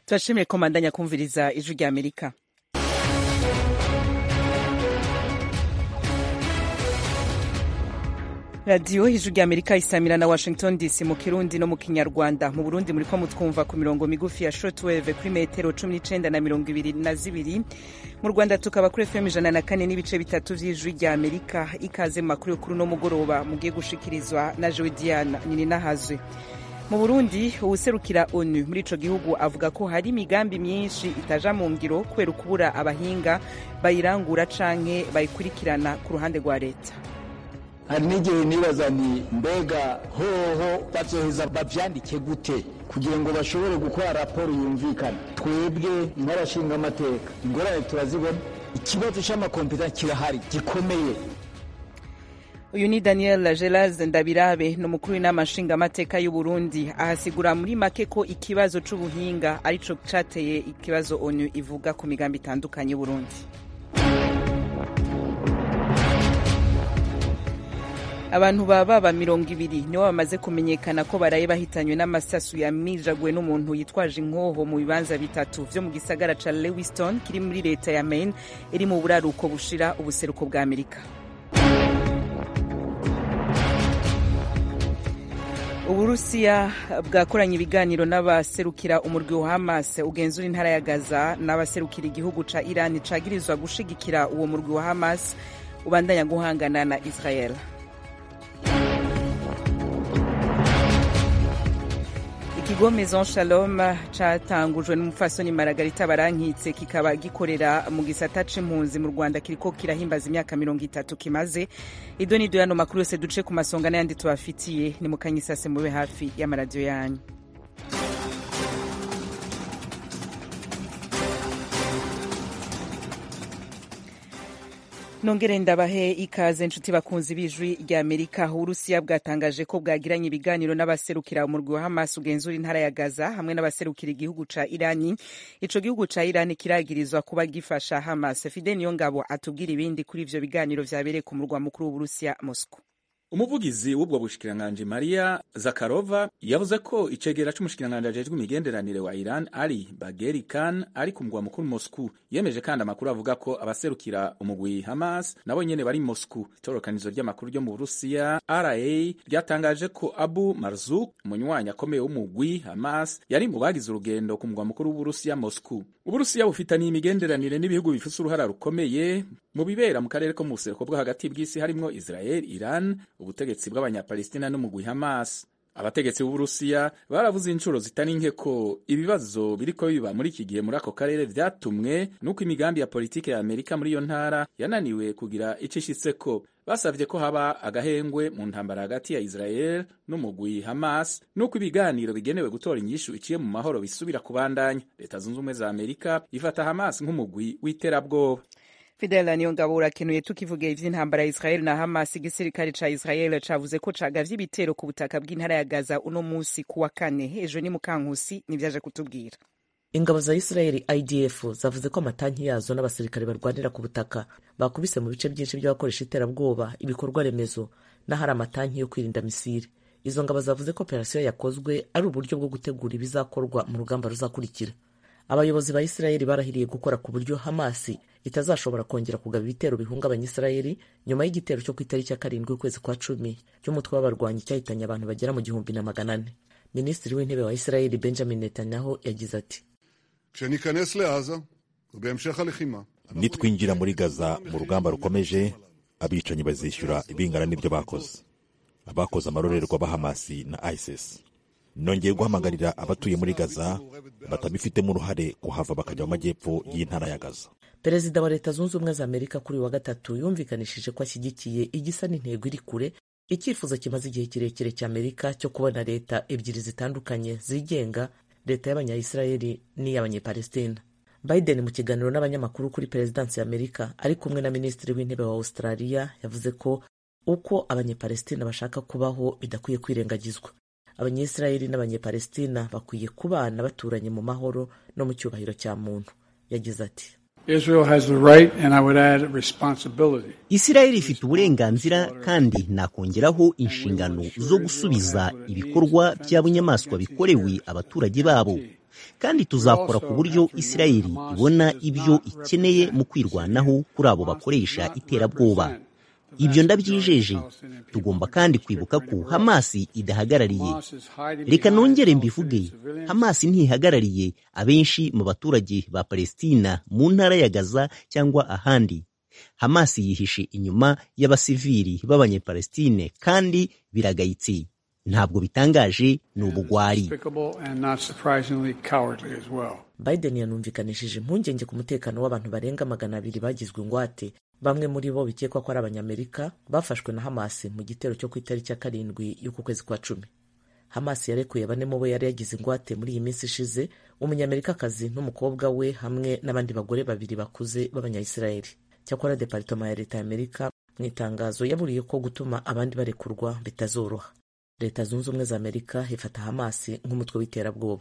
turashimiye ko mandanya kumviriza ijwi rya amerika radiyo ijwi rya amerika isamira na washington dc mu kirundi no mu kinyarwanda mu burundi muri ko mutwumva ku mirongo migufi ya shortwave kuri metero cumi n'icenda na mirongo ibiri na zibiri mu rwanda tukaba kuri fm ijana na kane n'ibice bitatu vy'ijwi rya amerika ikaze mu makuru y'ukuri no mugoroba mugiye gushikirizwa na jewe diana nininahazwe mu burundi uwuserukira onu muri ico gihugu avuga ko hari imigambi myinshi itaja mu ngiro kubera ukubura abahinga bayirangura canke bayikurikirana ku ruhande rwa leta hari n'igihe nibaza ni mbega hoho bazoheza bavyandike gute kugira ngo bashobore gukora raporo yumvikana twebwe nk'abashinga amateka ingorane turazibona ikibazo c'amakompeta kirahari gikomeye uyu ni daniel gelaz ndabirabe ni umukuru w'inama nshingamateka y'uburundi ahasigura muri make ko ikibazo c'ubuhinga arico cateye ikibazo onu ivuga ku migambi itandukanye y'uburundi abantu baba mirongo ibiri nibo bamaze kumenyekana ko baraye bahitanywe n'amasasu yamijaguwe n'umuntu yitwaje inkoho mu bibanza bitatu vyo mu gisagara ca lewiston kiri muri leta ya maine iri mu buraruko bushira ubuseruko bwa amerika uburusiya bwakoranye ibiganiro n'abaserukira umurwi wa hamas ugenzura intara ya gaza n'abaserukira igihugu ca iran cagirizwa gushigikira uwo murwi wa hamas ubandanya guhangana na israel ikigo maison shalom catangujwe n'umupfasoni maragarita barankitse kikaba gikorera mu gisata c'impunzi mu rwanda kiriko kirahimbaza imyaka mirongo itatu kimaze ido nido yano makuru yose duce ku masonga n'ayandi tubafitiye ni mukanyisase mube hafi y'amaradiyo yanyu nongere ndabahe ikaze nshuti bakunzi b'ijwi rya amerika uburusiya bwatangaje ko bwagiranye ibiganiro n'abaserukira umurwi wa hamas ugenzura intara ya gaza hamwe n'abaserukira igihugu ca irani ico gihugu ca irani kiragirizwa kuba gifasha hamas fide niyo ngabo atubwira ibindi kuri ivyo biganiro vyabereye ku murwa mukuru w'uburusiya moscow umuvugizi w'ubwo bushikiranganji maria zakarova yavuze ko icegera c'umushikiranganji ajejwe imigenderanire wa iran ali bageri khan ari ku mugwa mukuru moscou yemeje kandi amakuru avuga ko abaserukira umugwi hamas nabo nyene bari moscou itororokanizo ry'amakuru ryo mu burusiya ra ryatangaje ko abu marzuk umunywanyi akomeye w'umugwi hamas yari mu bagize urugendo ku mugwa mukuru w'uburusiya moscou uburusiya bufitaniye imigenderanire n'ibihugu bifise uruhara rukomeye mu bibera mu karere ko mu buseruko bwo hagati bw'isi harimwo israel iran ubutegetsi bw'abanyapalestina n'umugwi hamas abategetsi b'uburusiya baravuze inshuro zitari nke ko ibibazo biriko biba muri iki gihe muri ako karere vyatumwe n'uko imigambi ya politike ya amerika muri iyo ntara yananiwe kugira ico ishitseko basavye ko haba agahengwe mu ntambara hagati ya israel n'umugwi hamas n'uko ibiganiro bigenewe gutora inyishu iciye mu mahoro bisubira kubandanya leta zunze ubumwe za amerika ifata hamas nk'umugwi w'iterabwoba fidela niyo ngabo urakenuye tukivuga ivy'intambara ya israel na hamas igisirikare ca israel cavuze ko cagavye ibitero ku butaka bw'intara ya gaza uno musi ku wa kane ejo ni mukankusi nivyaje kutubwira ingabo za israel idf zavuze ko amatanki yazo n'abasirikare barwanira ku butaka bakubise mu bice byinshi by'abakoresha iterabwoba ibikorwa remezo n'ahari amatanki yo kwirinda misiri izo ngabo zavuze ko operasiyo yakozwe ari uburyo bwo gutegura ibizakorwa mu rugamba ruzakurikira abayobozi ba isirayeli barahiriye gukora ku buryo hamasi itazashobora kongera kugaba ibitero bihungabanya isirayeli nyuma y'igitero cyo ku itariki ya karindwi ukwezi kwa cumi cy'umutwe w'abarwanyi cyahitanye abantu bagera mu gihumbi na magana ane minisitiri w'intebe wa isirayeli benjamin netanyahu yagize ati nitwinjira muri gaza mu rugamba rukomeje abicanyi bazishyura ibingana n'ibyo bakoze abakoze amarorerwa ba hamasi na isis nongeye guhamagarira abatuye muri gaza batabifitemo uruhare kuhava bakajya mu majyepfo y'intara ya gaza perezida wa leta zunze ubumwe za amerika kuri wa gatatu yumvikanishije ko ashyigikiye igisa n'intego iri kure icyifuzo kimaze igihe kirekire cya amerika cyo kubona leta ebyiri zitandukanye zigenga leta y'abanyayisirayeli n'iy'abanyepalestina biden mu kiganiro n'abanyamakuru kuri perezidansi ya amerika ari kumwe na minisitiri w'intebe wa australia yavuze ko uko abanyepalestina bashaka kubaho bidakwiye kwirengagizwa abanyisirayeli n'abanyepalestina bakwiye kubana baturanye mu mahoro no mu cyubahiro cya muntu yagize ati isirayeli ifite uburenganzira kandi nakongeraho inshingano zo gusubiza ibikorwa by'abunyamaswa bikorewe abaturage babo kandi tuzakora ku buryo isirayeli ibona ibyo ikeneye mu kwirwanaho kuri abo bakoresha iterabwoba ibyo ndabyijeje tugomba kandi kwibuka ko hamasi idahagarariye reka nongere mbivuge hamasi ntihagarariye abenshi mu baturage ba palestina mu ntara ya gaza cyangwa ahandi hamasi yihishe inyuma y'abasivili b'abanyepalestine kandi biragayitse ntabwo bitangaje ni ubugwari biden yanumvikanishije impungenge ku mutekano w'abantu barenga magana abiri bagizwe ingwate bamwe muri bo bikekwa ko ari abanyamerika bafashwe na hamasi mu gitero cyo ku itariki ya karindwi y'uku kwezi kwa cumi hamasi yarekuye bane mu bo yari yagize ingwate muri iyi minsi ishize umunyamerikakazi n'umukobwa we hamwe n'abandi bagore babiri bakuze b'abanyayisirayeli cyakora deparitoma ya leta y'amerika mu itangazo yaburiye ko gutuma abandi barekurwa bitazoroha leta zunze ubumwe za amerika ifata hamasi nk'umutwe w'iterabwoba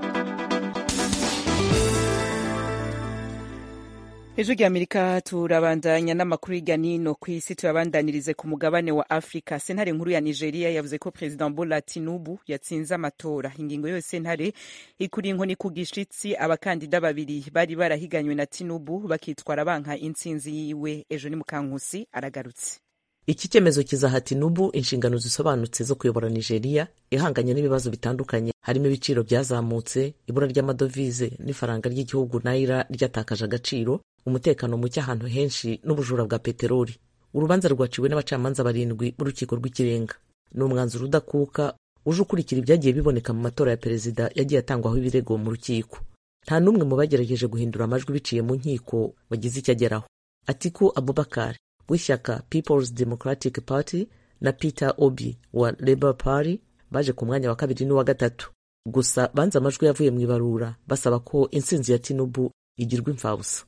ejo ry'amerika turabandanya n'amakuru hirya n'ino ku isi tuyabandanirize ku mugabane wa afurika sentare nkuru ya nigeria yavuze ko perezida bola tinubu yatsinze amatora ingingo yose sentare ikuriye inkoni ku gishitsi abakandida babiri bari barahiganywe na tinubu bakitwara banka intsinzi yiwe ejo ni mukankusi aragarutse iki cyemezo kizaha tinubu inshingano zisobanutse zo kuyobora nigeria ihanganye n'ibibazo bitandukanye harimo ibiciro byazamutse ibura ry'amadovize n'ifaranga ry'igihugu naira ryatakaje agaciro umutekano muke ahantu henshi n'ubujura bwa peteroli urubanza rwaciwe n'abacamanza barindwi b'urukiko rw'ikirenga ni umwanzuro udakuka uje ukurikira ibyagiye biboneka mu matora ya perezida yagiye atangwaho ibirego mu rukiko nta n'umwe mu bagerageje guhindura amajwi biciye mu nkiko wagize icyo ageraho atiku abubakar w'ishyaka peoples democratic party na peter obi wa labour party baje ku mwanya wa kabiri n'uwa gatatu gusa banze amajwi yavuye mu ibarura basaba ko intsinzi ya tinubu igirwa imfabusa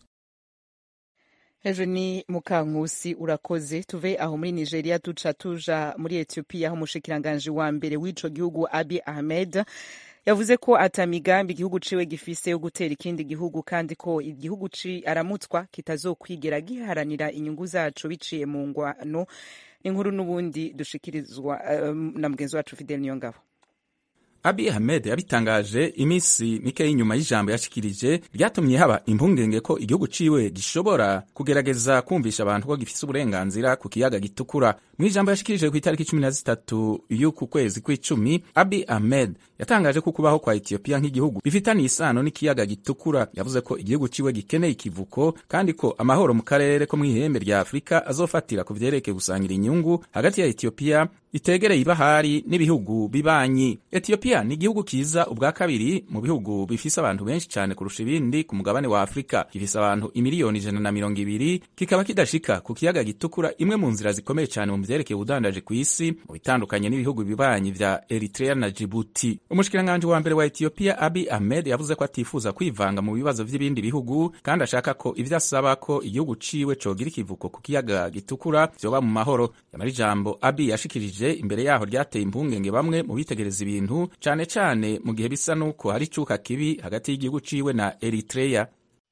ejo ni mukankusi urakoze tuve aho muri nigeria duca tuja muri etiyopiya aho umushikiranganji wa mbere w'ico gihugu abi ahmed yavuze ko ata migambi igihugu ciwe gifise yo gutera ikindi gihugu kandi ko igihugu ci aramutswa kitazokwigera giharanira inyungu zacu biciye mu ngwano n'inkuru n'ubundi dushikirizwa um, na mugenzi wacu fidel niyongabo Abiy Ahmed yabitangaje iminsi mike y'inyuma y'ijambo yashikirije ryatumye haba impungenge ko igihugu ciwe gishobora kugerageza kumvisha abantu ko gifise uburenganzira ku kiyaga gitukura mu ijambo yashikirije ku itariki cumi na zitatu y'uku kwezi kw'icumi Abiy Ahmed yatangaje ko kubaho kwa Ethiopia nk'igihugu bifitaniye isano n'ikiyaga gitukura yavuze ko igihugu ciwe gikeneye ikivuko kandi ko amahoro mu karere ko mw'ihembe rya Afurika azofatira ku vyerekeye gusangira inyungu hagati ya Ethiopia itegereye ibahari n'ibihugu bibanyi Ethiopia ni igihugu kiza ubwa kabiri mu bihugu bifise abantu benshi cyane kurusha ibindi ku mugabane wa Afurika gifise abantu imiliyoni ijana na mirongo ibiri kikaba kidashika ku kiyaga gitukura imwe mu nzira zikomeye cyane mu vyerekeye ubudandaji ku isi mu bitandukanye n'ibihugu bibanyi vya Eritrea na Djibouti umushikiranganji wa mbere wa Ethiopia Abiy Ahmed yavuze ko atifuza kwivanga mu bibazo vy'ibindi bihugu kandi ashaka ko ivyo asaba ko igihugu ciwe cogira ikivuko ku kiyaga gitukura vyoba mu mahoro yamara ijambo Abiy yashikirije imbere yaho ryateye impungenge bamwe mu bitegereza ibintu cane cane mu gihe bisa nuko hari icuka kibi hagati y'igihugu ciwe na Eritrea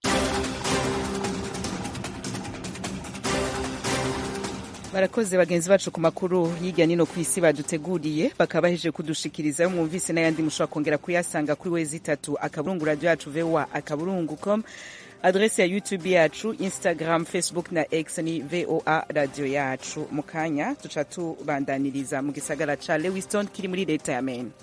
barakoze bagenzi bacu ku makuru hirya nino ku isi baduteguriye bakaba bahejeje kudushikiriza mwumvise n'ayandi mushobora kongera kuyasanga kuri wezi itatu akaburungu radio yacu voa akaburungu com adrese ya youtube yacu instagram facebook na x ni voa radio yacu mu kanya tuca tubandaniriza mu gisagara ca lewiston kiri muri leta ya maine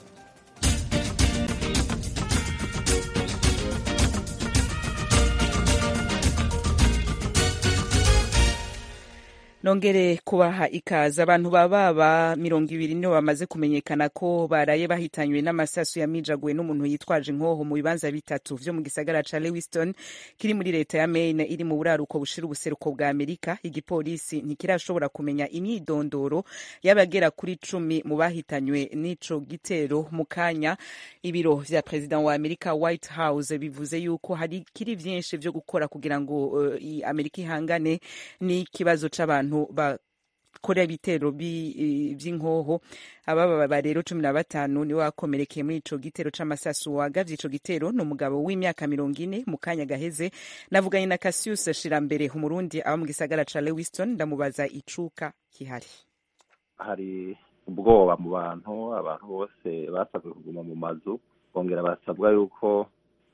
nongere kubaha ikaze abantu bababa mirongo ibiri nibo bamaze kumenyekana ko baraye bahitanywe n'amasasu yamijaguwe n'umuntu yitwaje inkoho mu bibanza bitatu vyo mu gisagara ca lewiston kiri muri leta ya maine iri mu buraruko bushira ubuseruko bwa amerika igipolisi ntikirashobora kumenya imyidondoro y'abagera kuri cumi mu bahitanywe n'ico gitero mu kanya ibiro vya perezida wa amerika white house bivuze yuko hari kiri vyinshi vyo gukora kugira ngo uh, amerika ihangane n'ikibazo c'abantu abantu bakora ibitero vy'inkoho ababa rero cumi na batanu niwe wakomerekeye muri ico gitero c'amasasu wagavye ico gitero ni umugabo w'imyaka mirongo ine mu kanya gaheze navuganye na Cassius Shirambere umurundi aba mu gisagara ca Lewiston ndamubaza icuka kihari hari ubwoba mu bantu abantu bose basabwe kuguma mu mazu bongera basabwa yuko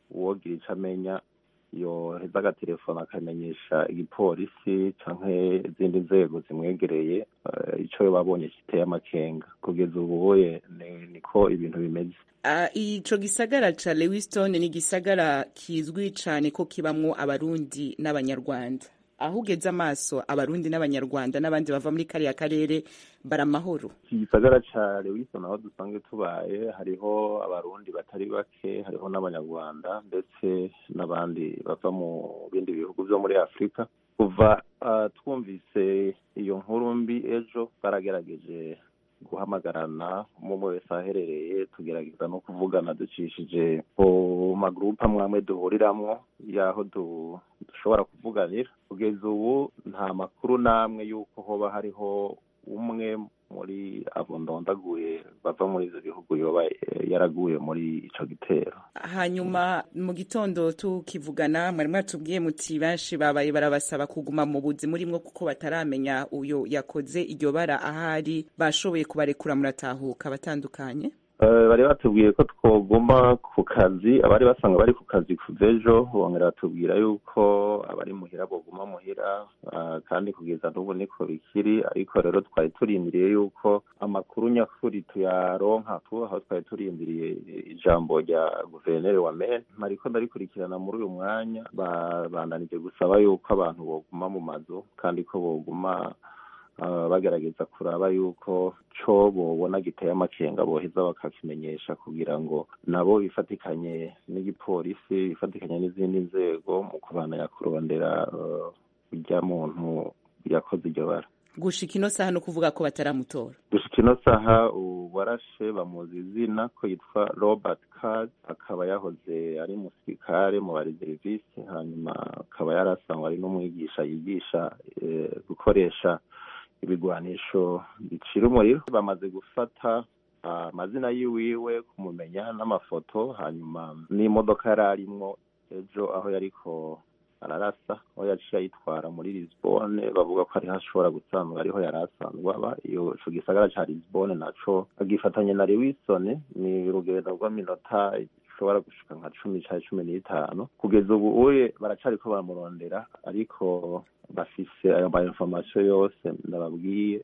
uwogira ico amenya yoheza agatelefone akamenyesha igipolisi canke izindi nzego zimwegereye ico babonye kiteye amakenga kugeza ubuye niko ibintu bimeze ico gisagara ca lewiston ni igisagara kizwi cane ko kibamwo abarundi n'abanyarwanda aho ugeze amaso abarundi n'abanyarwanda n'abandi bava muri kariya karere baramahoro iki gisagara ca lewiston aho dusanzwe tubaye hariho abarundi batari bake hariho n'abanyarwanda ndetse n'abandi bava mu bindi bihugu vyo muri afurika kuva uh, twumvise iyo nkuru mbi ejo baragerageje guhamagarana umwe wese aherereye tugerageza no kuvugana ducishije ku magurupe amwe amwe duhuriramwo y'aho dushobora kuvuganira kugeza ubu nta makuru n'amwe y'uko hoba hariho umwe muri abo ndondaguye bava muri ivyo bihugu yoba yaraguye muri ico gitero hanyuma mu gitondo tukivugana mwari mwatubwiye muti benshi babaye barabasaba kuguma mu buzi murimwo kuko bataramenya uyo yakoze iryo bara ahari bashoboye kubarekura muratahuka batandukanye bari batubwiye ko twoguma ku kazi abari basanga bari ku kazi kuva ejo bongera batubwira yuko abari muhira boguma muhira kandi kugeza n'ubu niko bikiri ariko rero twari turindiriye yuko amakuru nyakuri tuyaronka tu aho twari turindiriye ijambo rya guverineri wa mene ariko ndarikurikirana muri uyu mwanya bandanije gusaba yuko abantu boguma mu mazu kandi ko boguma bagerageza kuraba yuko co bobona giteye amakenga boheza bakakimenyesha kugira ngo nabo bifatikanye n'igipolisi bifatikanye n'izindi nzego mu kubandanya kurondera urya muntu yakoze iryo bara gushika ino saha no kuvuga ko bataramutora gushika ino saha uwarashe bamuzi izina ko yitwa robert card akaba yahoze ari musirikare mu bareserivisi hanyuma akaba yarasangwa ari n'umwigisha yigisha gukoresha ibigwanisho bicira umuriro bamaze gufata amazina yiwiwe kumumenya n'amafoto hanyuma n'imodoka yari arimwo ejo aho yariko ararasa aho yaciye ayitwara muri lisbone bavuga ko ariho ashobora gusanzwe ariho yari asanzwe aba iyo ico gisagara ca lisbone naco agifatanye na lewisone ni urugendo rw'iminota ishobora gushika nka cumi canke cumi n'itanu kugeza ubu uye baracariko baramurondera ariko bafise ayo ma information yose ndababwiye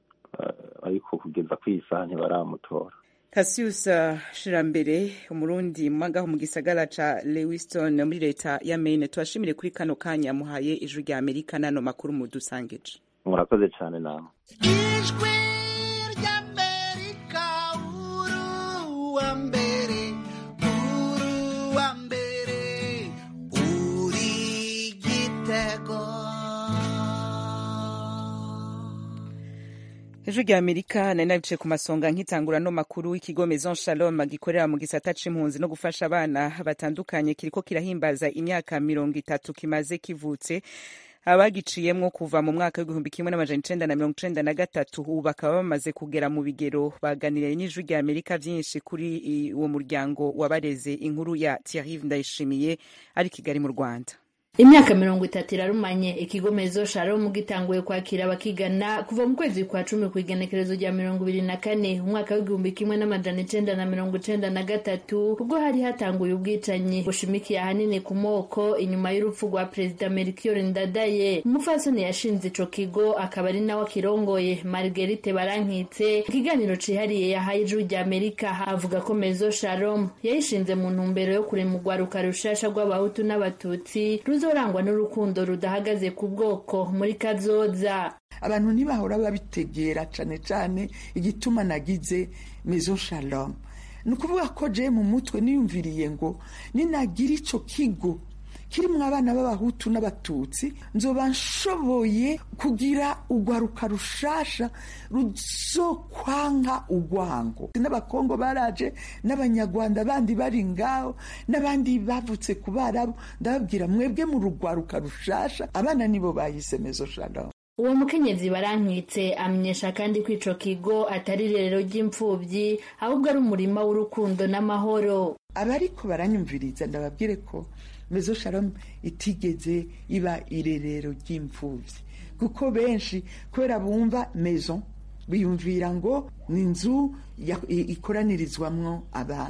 ariko kugeza kwiyi saha ntibaramutora Cassius Shirambere umurundi mwangaho mu gisagara ca Lewiston muri leta ya Maine twashimire kuri kano kanya muhaye ijwi rya Amerika nano makuru mudusangije murakoze cyane nawe ijwi ry'Amerika uru wa mbere uru wa mbere uri gitego ijwi rya amerika nari nabicaye ku masonga nkitangura no makuru ikigo maison shalom gikorera mu gisata c'impunzi no gufasha abana batandukanye kiriko kirahimbaza imyaka mirongo itatu kimaze kivutse abagiciyemwo kuva mu mwaka w'igihumbi kimwe n'amajana icenda na mirongo icenda na gatatu ubu bakaba bamaze kugera mu bigero baganiriye n'ijwi rya amerika vyinshi kuri uwo muryango wabareze inkuru ya thierry ndayishimiye ari kigali mu rwanda imyaka mirongo itatu irarumanye ikigo mezo shalom gitanguye kwakira abakigana kuva mu kwezi kwa cumi ku igenekerezo rya mirongo ibiri na kane umwaka w'igihumbi kimwe n'amajana icenda na mirongo icenda na gatatu ubwo hari hatanguye ubwicanyi bushimikiye ahanini ku moko inyuma y'urupfu rwa perezida melchior ndadaye umupfasoni yashinze ico kigo akaba ari nawe akirongoye margerite barankitse ikiganiro cihariye yahaye ijwi rya amerika avuga ko mezo shalom yayishinze mu ntumbero yo kurema urwaruka rushasha rw'abahutu n'abatutsi ruzorangwa n'urukundo rudahagaze ku bwoko muri kazoza abantu ntibahora babitegera cane cane igituma nagize maison shalom ni ukuvuga ko je mu mutwe niyumviriye ngo ninagira ico kigo kirimwo abana b'abahutu n'abatutsi nzoba nshoboye kugira urwaruka rushasha ruzokwanka urwango n'abakongo baraje n'abanyarwanda bandi bari ngaho n'abandi bavutse ku barabu ndababwira mwebwe mu rugwaruka rushasha abana nibo bahise mezo shalom uwo mukenyezi barankitse amenyesha kandi ko ico kigo atari irerero ry'imfuvyi ahubwo ari umurima w'urukundo n'amahoro abariko baranyumviriza ndababwire ko mezo shalom itigeze iba irerero ry'imfuvyi kuko benshi kubera bumva maison biyumvira ngo ni inzu ikoranirizwamwo abana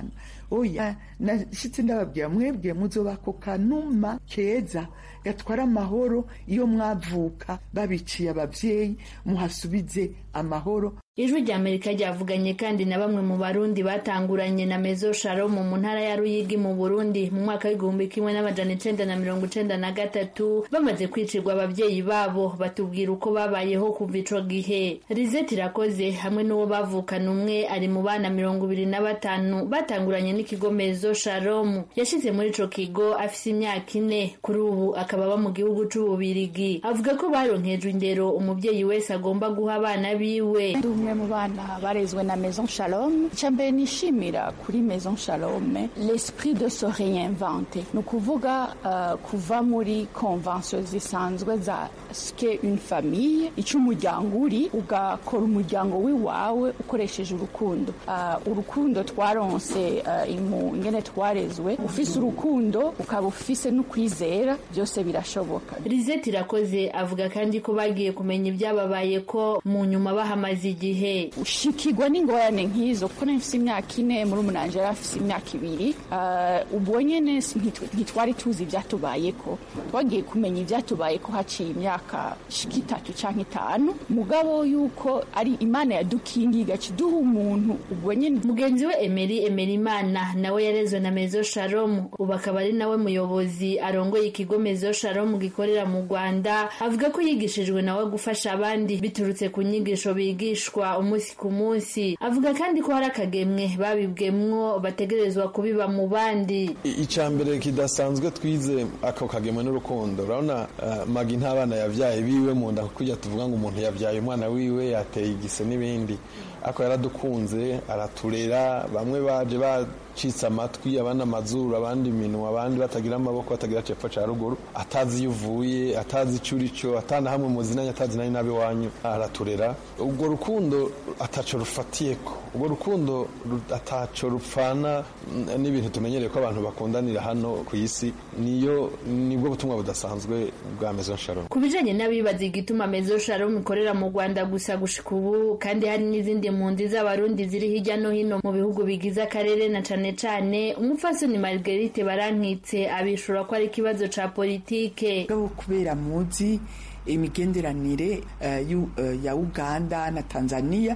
oya nashitse ndababwira mwebwe muzoba ako kanuma keza gatwara amahoro iyo mwavuka babiciye abavyeyi muhasubize amahoro ijwi rya amerika ryavuganye kandi na bamwe mu barundi batanguranye na mezo shalom mu ntara ya ruyigi mu burundi mu mwaka w'igihumbi kimwe n'amajana icenda na mirongo icenda na gatatu bamaze kwicirwa abavyeyi babo batubwira uko babayeho kuva ico gihe rizeti irakoze hamwe n'uwo bavukana umwe ari mu bana mirongo ibiri na batanu batanguranye n'ikigo mezo shalom yashize muri ico kigo afise imyaka ine kuri ubu akaba aba mu gihugu c'ububirigi avuga ko baronkejwe indero umuvyeyi wese agomba guha abana biwe ndi umwe mu bana barezwe na maison shalom icya mbere nishimira kuri maison shalom l'esprit de se réinventer ni ukuvuga uh, kuva muri convention zisanzwe za ske une famille icyo umuryango uri ugakora umuryango w'iwawe ukoresheje urukundo uh, urukundo twaronse uh, imu ingene twarezwe ufise urukundo ukaba ufise n'ukwizera byose birashoboka rizeti irakoze avuga kandi ko bagiye kumenya ibyababaye ko mu nyuma bahamaze igihe ushikirwa n'ingorane nk'izo kuko nafise imyaka ine muri umunanje yari afise imyaka ibiri uh, ubwo nyene ntitwari tuzi ivyatubayeko twagiye kumenya ivyatubayeko haciye imyaka shika itatu canke itanu mugabo yuko ari imana yadukingiye igaciduha umuntu ubwo nyene mugenzi we emeri emeri imana nawe yarezwe na mezo shalom ubu akaba ari nawe muyobozi arongoye ikigo mezo shalom gikorera mu rwanda avuga ko yigishijwe nawe gufasha abandi biturutse ku nyigisho bigishwa umunsi ku munsi avuga kandi ko hari akagemwe babibwemwo bategerezwa kubiba mu bandi icya mbere kidasanzwe twize ako kagemwe n'urukundo urabona uh, magi nta bana yabyaye biwe mu nda kujya tuvuga ngo umuntu yabyaye umwana wiwe yateye igise n'ibindi ako yaradukunze araturera bamwe baje bacitse amatwi abandi amazuru abandi iminwa abandi batagira amaboko batagira cepfo ca ruguru atazi iyo uvuye atazi ico urico atana hamwe muzinanye atazi nari nabi wanyu araturera ubwo rukundo ataco rufatiyeko ubwo rukundo ataco rupfana n'ibintu tumenyereye ko abantu bakundanira hano ku isi niyo nibwo butumwa budasanzwe bwa Maison Shalom ku bijanye n'abibaza igituma Maison Shalom ikorera mu Rwanda gusa gushika ubu kandi hari n'izindi mpunzi z'abarundi ziri hirya no hino mu bihugu bigize akarere na cane cane umupfasoni Marguerite Barankitse abishura ko ari ikibazo ca politike kubera muzi imigenderanire uh, uh, ya uganda na tanzania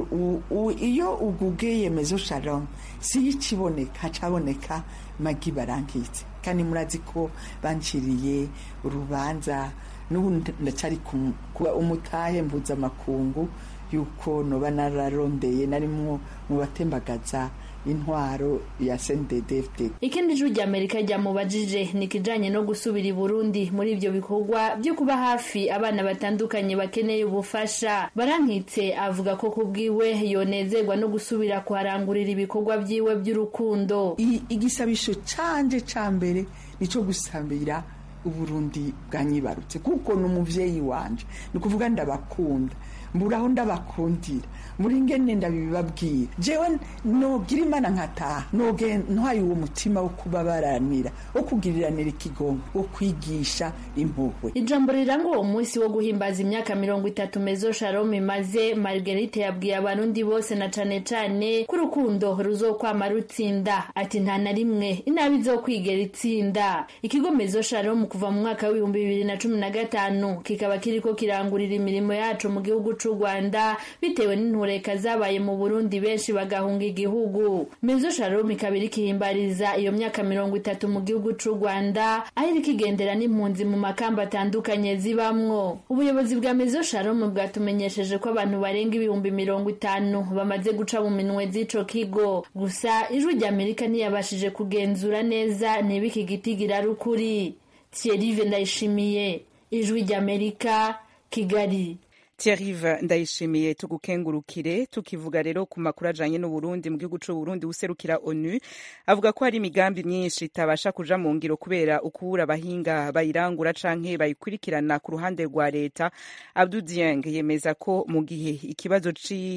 iyo ugugeye mezo shalom si ikiboneka hacaboneka magi barankitse kandi murazi ko banciriye urubanza n'ubu ndacari kuba umutahe mpuzamakungu yuko noba nararondeye narimwo mu batembagaza intwaro ya CNDD-FDD. Ikindi jwi rya Amerika ryamubajije ni kijanye no gusubira i Burundi muri ivyo bikorwa byo kuba hafi abana batandukanye bakeneye ubufasha. Barankitse avuga ko kubwiwe yonezerwa no gusubira kuharangurira ibikorwa vyiwe by'urukundo. Igisabisho canje ca mbere nico gusambira uburundi bwanyibarutse kuko ni umuvyeyi wanje ni ukuvuga ndabakunda mburaho ndabakundira muri ngene ndabibabwira jewe nogira imana nkataha noge ntwaye uwo mutima wo kubabaranira wo kugiriranira ikigongo wo kwigisha impuhwe ijambo riranga uwo munsi wo guhimbaza imyaka mirongo itatu mezo shalom imaze margarite yabwiye abarundi bose na cane cane ko urukundo ruzokwama rutsinda ati nta na rimwe inabi izokwigera itsinda ikigo mezo shalom kuva mu mwaka w'ibihumbi bibiri na cumi na gatanu kikaba kiriko kirangurira imirimo yacu mu gihugu c'u rwanda bitewe n'intureka zabaye mu burundi benshi bagahunga igihugu mezo shalom ikaba iriko ihimbariza iyo myaka mirongo itatu mu gihugu c'u rwanda aho iriko igendera n'impunzi mu makamba atandukanye zibamwo ubuyobozi bwa mezo shalom bwatumenyesheje ko abantu barenga ibihumbi mirongo itanu bamaze guca mu minwe z'ico kigo gusa ijwi rya amerika ntiyabashije kugenzura neza niba iki giti girari ukuri thierry ndayishimiye ijwi rya amerika kigali Thierry ndayishimiye tugukengurukire tukivuga rero ku makuru ajanye n'Uburundi mu gihugu c'u Burundi userukira ONU avuga ko hari imigambi myinshi itabasha kuja mu ngiro kubera ukubura abahinga bayirangura canke bayikurikirana ku ruhande rwa leta Abdou Dieng yemeza ko mu gihe ikibazo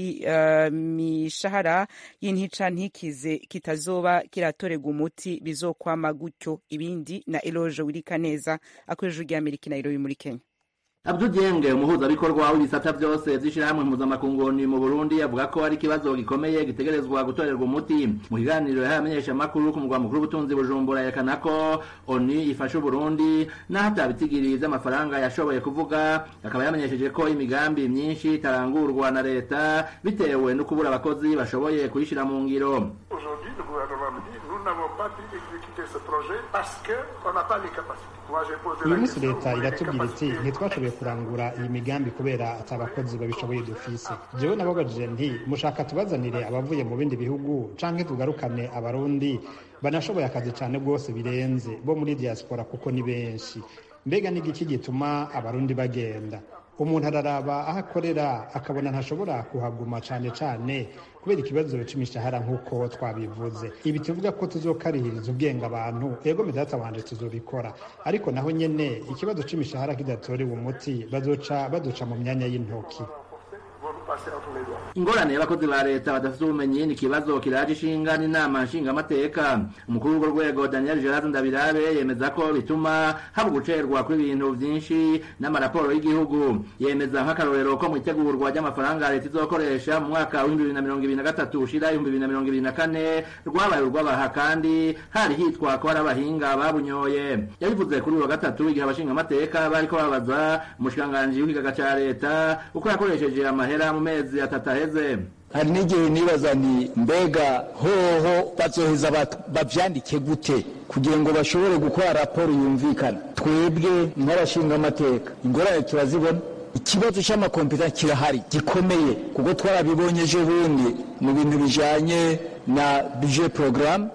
c'imishahara uh, y'intica ntikize kitazoba kiratorerwa umuti bizokwama gutyo ibindi na Eloge Wirikaneza akoresheje rya Amerika Nairobi muri Kenya Abdou Dieng umuhuzabikorwa w'ibisata byose vy'ishirahamwe mpuzamakungu mu Burundi avuga ko ari ikibazo gikomeye gitegerezwa gutorerwa umuti mu kiganiro yahaye abamenyeshamakuru ku mugwa mukuru w'ubutunzi Bujumbura yerekana ko ONU ifasha Uburundi naho atabitigiri vy'amafaranga yashoboye kuvuga akaba yamenyesheje ko imigambi myinshi itarangurwa na leta bitewe no kubura abakozi bashoboye kuyishira mu ngiro Aujourd'hui, le gouvernement me dit nous n'avons pas pu exécuter ce projet parce qu'on n'a pas les capacités. Moi, j'ai posé uyu la munsi question. leta iratubwira iti ntitwashoboye kurangura iyi migambi kubera ati abakozi babishoboye dufise jewe nababajije nti mushaka tubazanire abavuye mu bindi bihugu canke tugarukane abarundi banashoboye akazi cane rwose birenze bo muri diaspora kuko ni benshi mbega ni igiki gituma abarundi bagenda umuntu araraba aho akorera akabona ntashobora kuhaguma cane cane kubera ikibazo c'imishahara nk'uko twabivuze ibi tuvuga ko tuzokarihiriza ubwenge abantu ego medata wanje tuzobikora ariko naho nyene ikibazo c'imishahara kidatorewe umuti bazoca baduca mu myanya y'intoki Vont nous passer entre les doigts. ingorane y'abakozi ba leta badafite ubumenyi ni ikibazo kiraje ishinga n'inama nshingamateka umukuru w'urwo rwego daniel gerard ndabirabe yemeza ko bituma haba ugucerwa kw'ibintu vyinshi n'amaraporo y'igihugu yemeza nk'akarorero ko mu itegurwa ry'amafaranga leta izokoresha mu mwaka w'ibihumbi bibiri na mirongo ibiri na gatatu ushira ibihumbi bibiri na mirongo ibiri na kane rwabaye urw'abaha kandi hari hitwa ko hari abahinga babunyoye yabivuze kuri uyu wa gatatu igihe abashingamateka bariko babaza umushikiranganji w'ikigaga ca leta uko yakoresheje amahera mu mezi atatu aheze hari n'igihe nibaza nti mbega hoho bazoheza bat- bavyandike gute kugira ngo bashobore gukora raporo yumvikana twebwe nk'abashingamateka ingorane turazibona ikibazo cy'amakompiyuta kirahari gikomeye kuko twarabibonye ejo bundi mu bintu bijanye na budget programme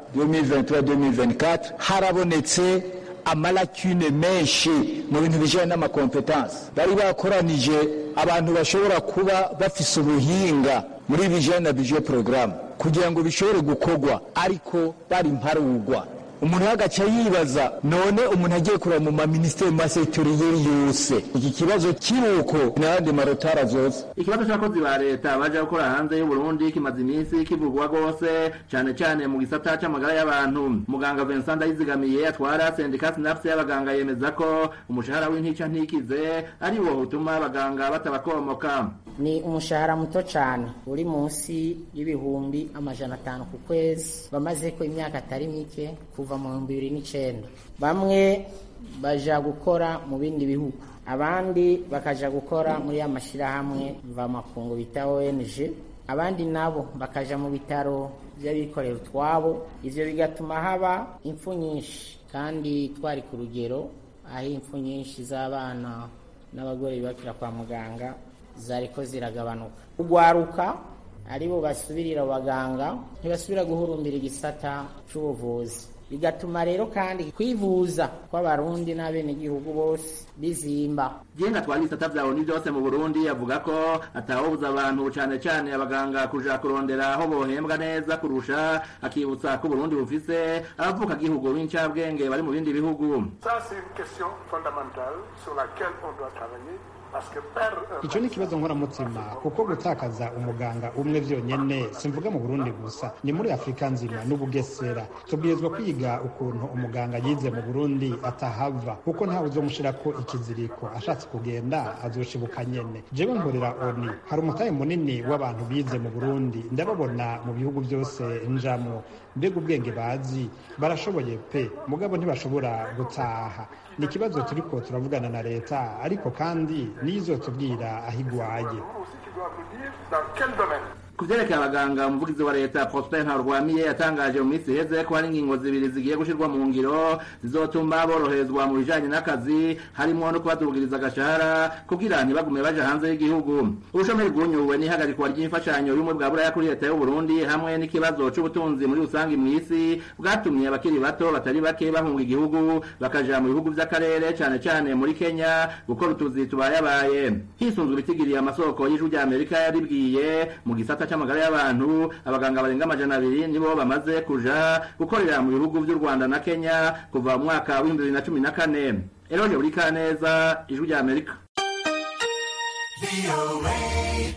2023-2024 harabonetse amalakune menshi mu bintu bijanye n'amakompetansi bari bakoranije abantu bashobora kuba bafise ubuhinga muri bijanye na budget programme kugira ngo bishobore gukorwa ariko bari mparugwa umuntu agaca yibaza none umuntu agiye kureba mu maministeri mu masektoriyeri yose iki kibazo kiruko n'ayandi marotara zose ikibazo c'abakozi ba leta baja gukora hanze y'uburundi kimaze iminsi kivugwa rwose cane cane mu gisata c'amagara y'abantu muganga vincent ndayizigamiye atwara sendika sinapse y'abaganga yemeza ko umushahara w'intica ntikize ari wo utuma abaganga batabakomoka ni umushahara muto cyane uri munsi y'ibihumbi amajana atanu ku kwezi bamaze ko imyaka atari mike kuva mu bihumbi bibiri n'icenda bamwe baja gukora mu bindi bihugu abandi bakaja gukora muri ya mashyirahamwe mvamakungu bita ONG abandi nabo bakaja mu bitaro by'abikorera utwabo ivyo bigatuma haba impfu nyinshi kandi twari ku rugero aho impfu nyinshi z'abana n'abagore bibakira kwa muganga zariko ziragabanuka ugwaruka aribo basubirira abaganga ntibasubira guhurumbira igisata c'ubuvuzi bigatuma rero kandi kwivuza kw'abarundi n'abenegihugu bose bizimba jenga twari ibisata vya oni vyose mu burundi avuga ko atawobuza abantu cane cane abaganga kuja kurondera aho bohembwa neza kurusha akibutsa ko uburundi bufise abavuka gihugu b'incabwenge bari mu bindi bihugu Ça, c'est une question fondamentale sur laquelle on doit travailler parce que perdre un icyo ni ikibazo nkoramutima kuko gutakaza umuganga umwe vyonyene simvuga mu burundi gusa ni muri afurika nzima n'ubugesera tubwirizwa kwiga ukuntu umuganga yize mu burundi atahava kuko ntawe uzomushirako ikiziriko ashatse kugenda azoshibuka nyene jewe nkorera oni hari umutahe munini w'abantu bize mu burundi ndababona mu bihugu byose njamwo mbega ubwenge bazi barashoboye pe mugabo ntibashobora gutaha ni ikibazo turiko turavugana na leta ariko kandi niyo izotubwira aho igwaye aussi qui doit nous dire dans quel domaine. ku vyerekeye abaganga umuvugizi wa leta prosper ntarwamiye yatangaje mu minsi iheze ko hari ingingo zibiri zigiye gushirwa mu ngiro zizotuma boroherezwa mu bijanye n'akazi harimwo no kubadugiriza agashahara kugira ntibagume baja hanze y'igihugu ubushomeri bwunyuwe n'ihagarikwa ry'imfashanyo y'ubumwe bwa buraya kuri leta y'uburundi hamwe n'ikibazo c'ubutunzi muri rusange mw'isi bwatumye abakiri bato batari bake bahunga igihugu bakaja mu bihugu vy'akarere cane cane muri kenya gukora utuzi tubayabaye hisunzwe ibitigiriye amasoko y'ijwi rya amerika yaribwiye mu gisata c'amagara y'abantu abaganga barenga amajana abiri nibo bamaze kuja gukorera mu bihugu vy'u rwanda na kenya kuva mu mwaka w'ibihumbi bibiri na cumi na kane eroje buri kaneza ijwi rya amerika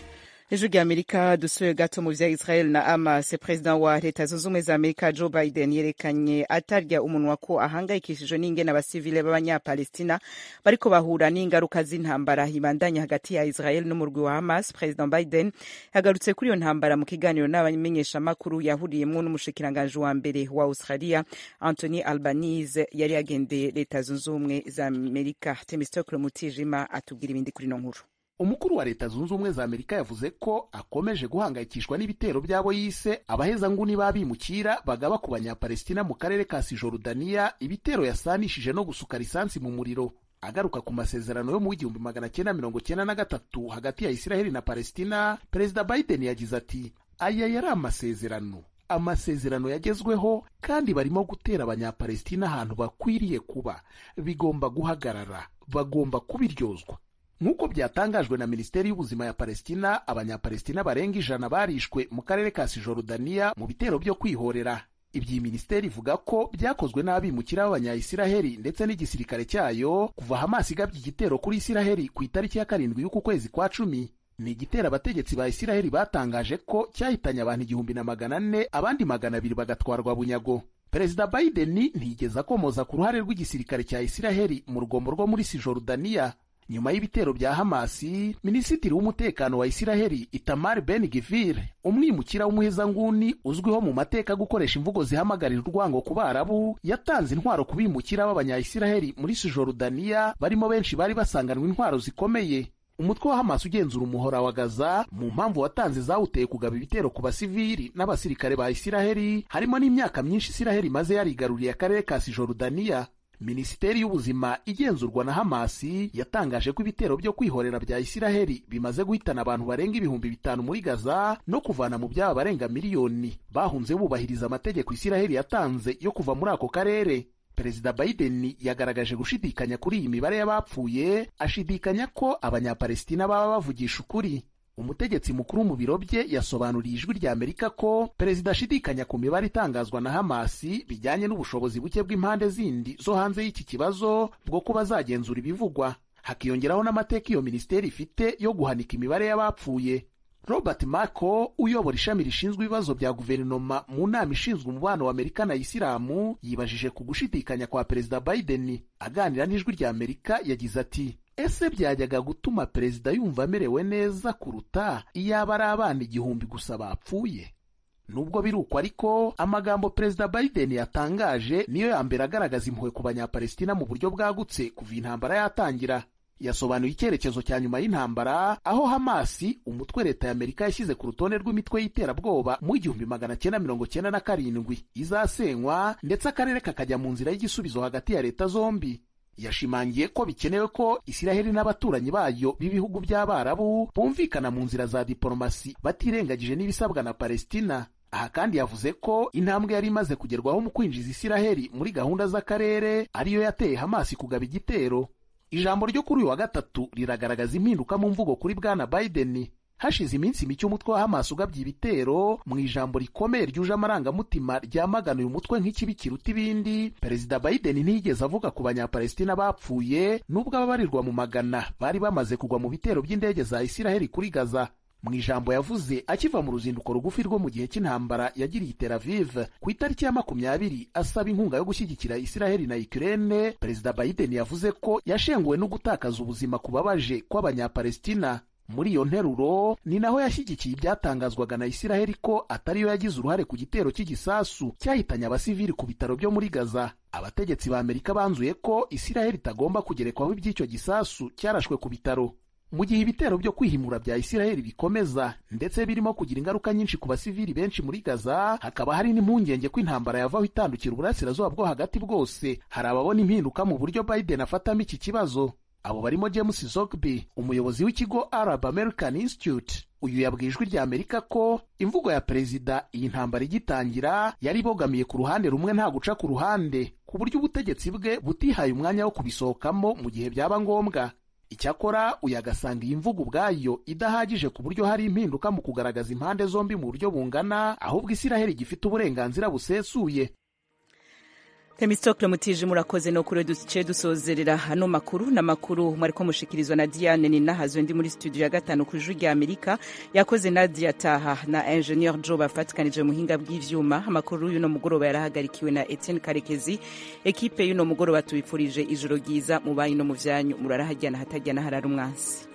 ijwi rya amerika dusuye gato mu vya israel na hamas perezida wa leta zunze ubumwe za amerika joe biden yerekanye atarya umunwa ko ahangayikishijwe n'ingene abasivile b'abanyapalestina bariko bahura n'ingaruka z'intambara ibandanya hagati ya israel n'umurwi wa hamas perezida biden yagarutse kuri iyo ntambara mu kiganiro n'abamenyeshamakuru yahuriyemwo n'umushikiranganji wa mbere wa australia anthony albanese yari yagendeye leta zunze ubumwe za amerika temistokle mutijima atubwira ibindi kuri no nkuru umukuru wa leta zunze ubumwe za amerika yavuze ko akomeje guhangayikishwa n'ibitero by'abo yise abahezanguni b'abimukira bagaba ku banyapalestina mu karere ka sijorudaniya ibitero yasanishije no gusuka lisansi mu muriro agaruka ku masezerano yo mu w'igihumbi magana cyenda mirongo cyenda na gatatu hagati ya isiraheli na palestina perezida biden yagize ati aya yari amasezerano amasezerano yagezweho kandi barimo gutera abanyapalestina ahantu bakwiriye kuba bigomba guhagarara bagomba kubiryozwa nk'uko byatangajwe na minisiteri y'ubuzima ya palestina abanyapalestina barenga ijana barishwe mu karere ka sijorudaniya mu bitero byo kwihorera ibyi minisiteri ivuga ko byakozwe n'abimukira b'abanyayisiraheli ndetse n'igisirikare cyayo kuva hamasi igabye igitero kuri isiraheli ku itariki ya karindwi y'uku kwezi kwa cumi ni igitero abategetsi ba isiraheli batangaje ko cyahitanye abantu igihumbi na magana ane abandi magana abiri bagatwarwa bunyago perezida biden ntiyigeze akomoza ku ruhare rw'igisirikare cya isiraheli mu rugombo rwo muri sijorudaniya nyuma y'ibitero bya hamasi minisitiri w'umutekano wa isiraheli itamar ben givir umwimukira w'umuhezanguni uzwiho mu mateka gukoresha imvugo zihamagarira urwango ku barabu yatanze intwaro ku bimukira b'abanyayisiraheli muri sijorudaniya barimo benshi bari basanganwe intwaro zikomeye umutwe wa hamasi ugenzura umuhora wa gaza mu mpamvu watanze zawuteye kugaba ibitero ku basivili n'abasirikare ba isiraheli harimo n'imyaka myinshi isiraheli maze yarigaruriye akarere ka sijorudaniya minisiteri y'ubuzima igenzurwa na hamasi yatangaje ko ibitero byo kwihorera bya isiraheli bimaze guhitana abantu barenga ibihumbi bitanu muri gaza no kuvana mu byaba barenga miliyoni bahunze bubahiriza amategeko isiraheli yatanze yo kuva muri ako karere perezida biden yagaragaje gushidikanya kuri iyi mibare y'abapfuye ashidikanya ko abanyapalestina baba bavugisha ukuri umutegetsi mukuru mu biro bye yasobanuriye ijwi rya amerika ko perezida ashidikanya ku mibare itangazwa na hamasi bijyanye n'ubushobozi buke bw'impande zindi zo hanze y'iki kibazo bwo kuba zagenzura ibivugwa hakiyongeraho n'amateka iyo minisiteri ifite yo guhanika imibare y'abapfuye robert mako uyobora ishami rishinzwe ibibazo bya guverinoma mu nama ishinzwe umubano wa amerika na isilamu yibajije ku gushidikanya kwa perezida biden aganira n'ijwi rya amerika yagize ati ese byajyaga gutuma perezida yumva amerewe neza kuruta iyaba ari abana igihumbi gusa bapfuye nubwo biri uko ariko amagambo perezida biden yatangaje niyo ya mbere agaragaza impuhwe ku banyapalestina mu buryo bwagutse kuva intambara yatangira yasobanuye icyerekezo cya nyuma y'intambara aho hamasi umutwe leta ya amerika yashyize ku rutonde rw'imitwe y'iterabwoba mu igihumbi magana cyenda mirongo cyenda na karindwi izasenywa ndetse akarere kakajya mu nzira y'igisubizo hagati ya leta zombi yashimangiye ko bikenewe ko isiraheli n'abaturanyi bayo b'ibihugu by'abarabu bumvikana mu nzira za diporomasi batirengagije n'ibisabwa na palestina aha kandi yavuze ko intambwe yari imaze kugerwaho mu kwinjiza isiraheli muri gahunda z'akarere ariyo yateye hamasi kugaba igitero ijambo ryo kuri uyu wa gatatu riragaragaza impinduka mu mvugo kuri bwana biden hashize iminsi mike umutwe wa hamas ugabye ibitero mu ijambo rikomeye ryuje amarangamutima ryamagana uyu mutwe nk'ikibi kiruta ibindi perezida biden ntiyigeze avuga ku banyapalestina bapfuye n'ubwo ababarirwa mu magana bari bamaze kugwa mu bitero by'indege za isiraheli kuri gaza mu ijambo yavuze akiva mu ruzinduko rugufi rwo mu gihe cy'intambara yagiriye i Tel Aviv ku itariki ya makumyabiri asaba inkunga yo gushyigikira Isiraheli na Ukraine perezida Biden yavuze ko yashenguwe no gutakaza ubuzima kubabaje kw'abanyapalestina muri iyo nteruro ni naho yashyigikiye ibyatangazwaga na Isiraheli ko atariyo yagize uruhare ku gitero cy'igisasu cyahitanye abasivili ku bitaro byo muri Gaza abategetsi ba Amerika banzuye ko Isiraheli itagomba kugerekwaho iby'icyo gisasu cyarashwe ku bitaro mu gihe ibitero byo kwihimura bya isiraheli bikomeza ndetse birimo kugira ingaruka nyinshi ku basivili benshi muri gaza hakaba hari n'impungenge ko intambara yavaho itandukira uburasirazuba bwo hagati bwose hari ababona impinduka mu buryo biden afatamo iki kibazo abo barimo james zogby umuyobozi w'ikigo arab american institute uyu yabwiye ijwi rya amerika ko imvugo ya perezida iyi ntambara igitangira yari ibogamiye ku ruhande rumwe nta guca ku ruhande ku buryo ubutegetsi bwe butihaye umwanya wo kubisohokamo mu gihe byaba ngombwa icyakora uyu agasanga iyi mvugo ubwayo idahagije ku buryo hari impinduka mu kugaragaza impande zombi mu buryo bungana ahubwo isiraheli gifite uburenganzira busesuye Themistocle Mutije murakoze no kure duce dusozerera hano makuru na makuru mwariko mushikirizwa na Diane Ninahazwe ndi muri studio ya gatanu ku Ijwi rya Amerika yakoze Nadia Taha na Engineer Joe bafatikanije muhinga bw'ivyuma amakuru y'uno mugoroba yarahagarikiwe na Etienne Karekezi ekipe y'uno mugoroba tubifurije ijoro ryiza mu bayi no mu vyanyu murarahajyana hatajyana harara umwansi